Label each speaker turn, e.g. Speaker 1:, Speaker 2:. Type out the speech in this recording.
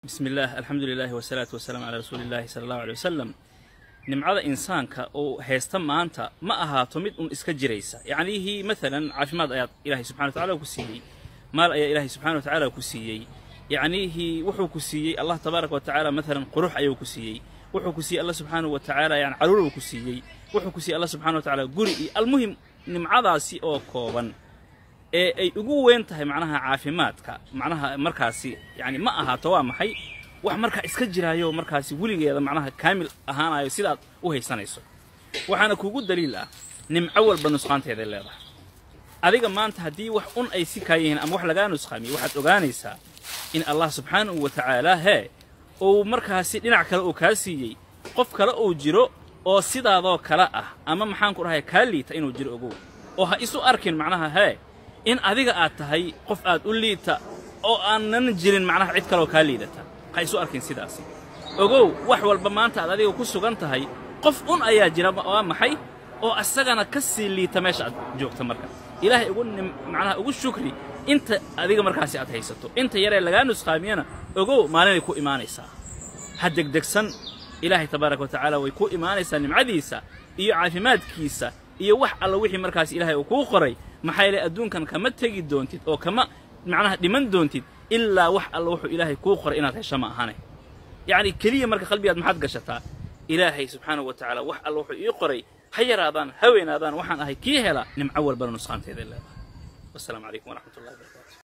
Speaker 1: bismi illaah alxamdu lilahi wasalaatu wasalaamu calaa rasuuli illahi sala allahu aley wasalam nimcada insaanka oo haysta maanta ma ahaato mid un iska jiraysa yacnihii maalan caafimaad ayaad ilaahay subxana watacala ku siiyey maal ayaa ilaahay subxana wa tacaala ku siiyey yacnihii wuxuu ku siiyey allah tabaaraka wa tacaala maalan qurux ayuu ku siiyey wuxuu ku siiyey allah subxaanahu wa tacaala yani caruuruu ku siiyey wuxuu ku siiyey allah subxana wa tacala guri iyo almuhim nimcadaasi oo kooban ee ay ugu weyn tahay macnaha caafimaadka macnaha markaasi yani ma ahaato waa maxay wax markaa iska jiraayo markaasi weligeeda macnaha kaamil ahaanayo sidaad u haysanayso waxaana kuugu daliil ah nimco walba nusqaanteeday leedahay adiga maanta haddii wax un ay si kaa yihiin ama wax lagaa nusqaamiyo waxaad ogaanaysaa in allah subxaanahu wa tacaala hee uu markaasi dhinac kale uu kaa siiyey qof kale uu jiro oo sidaadoo kale ah ama maxaanku dhahay kaa liita inuu jiro ogow oo ha isu arkin macnaha hee in adiga aad tahay qof aad u liita oo aanan jirin macnaha cid kaleoo kaa liidata ha isu arkin sidaasi ogow wax walba maanta aad adiga ku sugan tahay qof un ayaa jira waa maxay oo asagana ka sii liita meesha aad joogta marka ilaahay ugu macnaha ugu shukri inta adiga markaasi aad haysato inta yaree lagaa nusqaamiyana ogow maalinay ku imaanaysaa ha degdegsan ilaahay tabaaraka wa tacaala way ku imaanaysaa nimcadiisa iyo caafimaadkiisa iyo wax alla wixii markaas ilaahay uu kuu qoray maxaa yeelay adduunkan kama tegi doontid oo kama macnaha dhiman doontid ilaa wax alla wuxuu ilaahay kuu qoray inaad hesho ma ahane yacni keliya marka qalbigaad maxaad gashataa ilaahay subxaanahu wa tacaala wax alla wuxuu ii qoray ha yaraadaan ha weynaadaan waxaan ahay kii hela nimco walbana nusqaanteeday leedahay wasalaamu calaykum waraxmat ullahi barakatu